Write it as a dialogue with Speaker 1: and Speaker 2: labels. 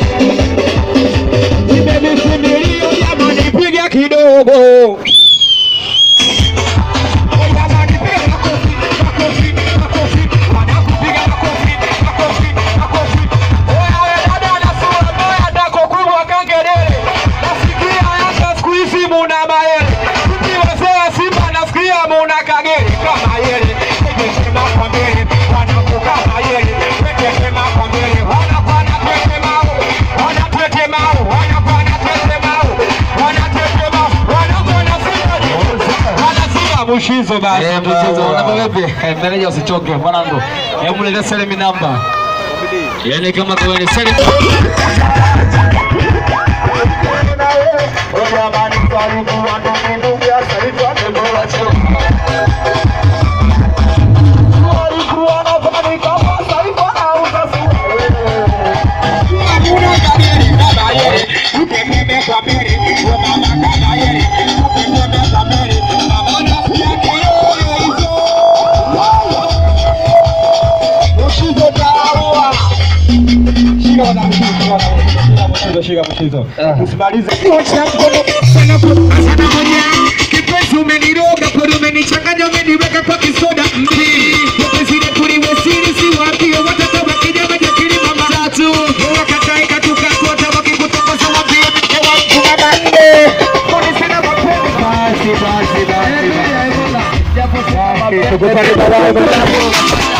Speaker 1: Nimevisubiria jamani, piga kidogo. Jamani, piga makofi, makofi, makofi. Wanakupiga makofi, makofi, makofi. Oya, oya, dada ana sura mbaya, dako kubwa kangelele. Nasikia Yanga siku hizi muna mayele. Sisi wazee wa Simba nasikia muna kagere kama yele. Tetema kwa mbele, wanakuka mayele. Tetema kwa mbele, wanapana tetemao. Wanatetemao, wanapana tetemao. Wanatetemao, wanapana Simba. Wanasimba mushizo basi.
Speaker 2: Eh, mchezo unapa vipi? Eh, Meneja usichoke mwanangu. Hebu niletee selemi namba. Yaani kama kwa ni selemi
Speaker 1: Kipenzi umeniroga, kweli umenichanganya, umeniweka kwa kisoda mbili. Kipenzi letu liwe siri, si waambie watoto wakija waje kilima matatu. Wakatae katuka kota, wakikutongoza waambie mke wa mtu na manne. Polisi na mapenzi. Basi, basi, basi, basi. Japo sasa mapenzi.